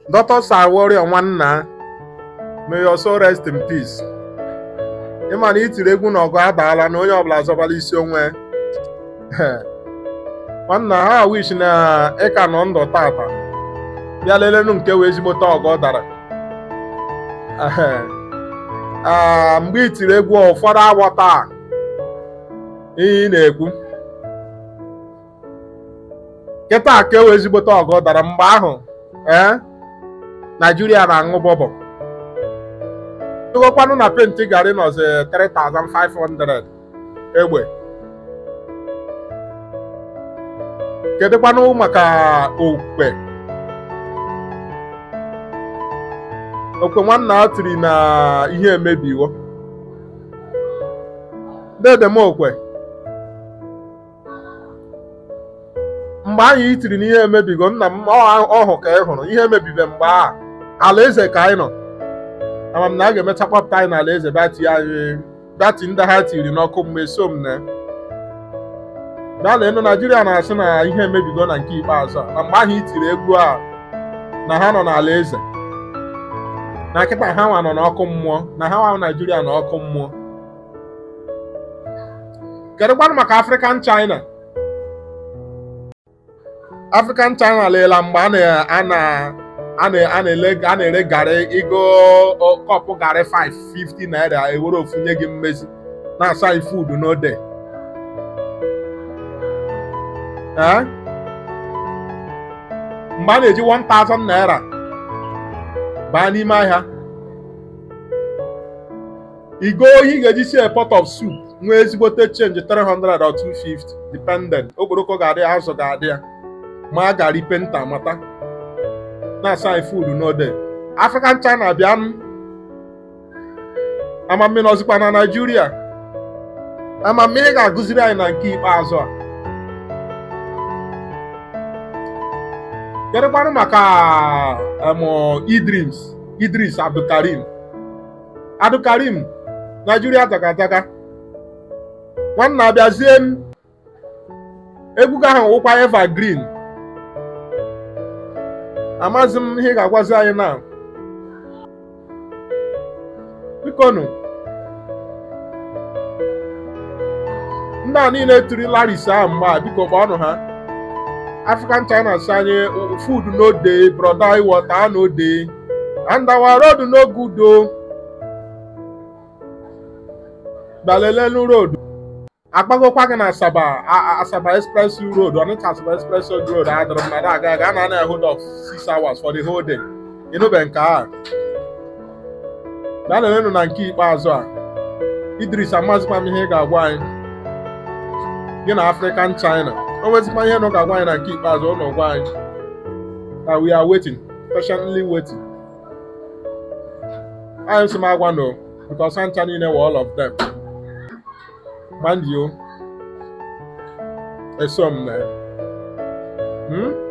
Dr. Sir Warrior nwanna may your soul rest in peace ịma na itiri egwu na ọgụ adaala na onye ọbụla zọbala isi onwe nwanna ha wish na ịka nọ ndụ tata bịa lelenu nke wee ezigbote ọgọ dara Ee, mgbe itiri egwu ụfọdụ aghọta ihe ị na-ekwu kịta ka ewe ezigbote ọgọ dara mgbe ahụ ee naijiria na-aṅụ bọbọ tụgokwanụ na penti gari nọzi 3500 egbe kedụkwanụ maka okwe okwe nwanna tiri na ihe emebiwo dedem okwe mgbe anyị itiri na ihe emebigo nna m ọhụ ka ị hụrụ ihe emebibe mgbe a alaeze ka anyị nọ ama m na a ga-emecha kpọpụta anyị n'ala eze bati anyị bati ndị ha tiri n'ọkụ mgbe so m na bịa enu naijiria na-asị na ihe emebigo na nke ikpeazụ a na mgbe ahụ itiri egwu a na ha nọ n'ala eze na kịta ha nwa nọ n'ọkụ mmụọ na ha nwa naijiria na ọkụ mmụọ kedu kwanụ maka african china african china leela mgbe a na a na-ere garị igo kọpụ garị 550 naira ewere ofu nye gị mmezi na-asa anyị fuudu n'ode mgbe a na-eji 1000 naira baa n'ime ahịa igo ohi ị ga-eji sie pot of soup nwee ezigbote chenji 300 or 250 dependent okporoko ga-adị ya azụ ga-adị ya ma a gara penta mata na-asa anyị fuudu n'ode african china bịa m amammiri ọzikwa na naijiria amammiri ga-agụziri anyị na nke ikpeazụ a kedụkwanụ maka idris idris abdulkarim abdulkarim naijiria tagataga nwanna abịazie m egwu ahụ wụkwa evergreen amaghịzi m ihe ị ga-agwazi anyị na bikonu ndị a niile tiri laris ahụ mgbe a biko kpọọnụ ha african china si anyị food no dey broda water no dey and our road no good o gbalelelu road agbagokwa gị na asaba asaba express road ọnịcha asaba express road adịrị mmadụ aga aga na na hold of six hours for the whole day ịnụbe nke a gbalelenu na nke ikpeazụ a idris amazikwa m ihe ị ga-agwa anyị gị na african china o nwezikwa ihe nọ ga-agwa anyị na nke ikpeazụ ụlọ gwa anyị na we are waiting patiently waiting anyị sị m agwa no because ncha niile were all of them mind you esom na hmm?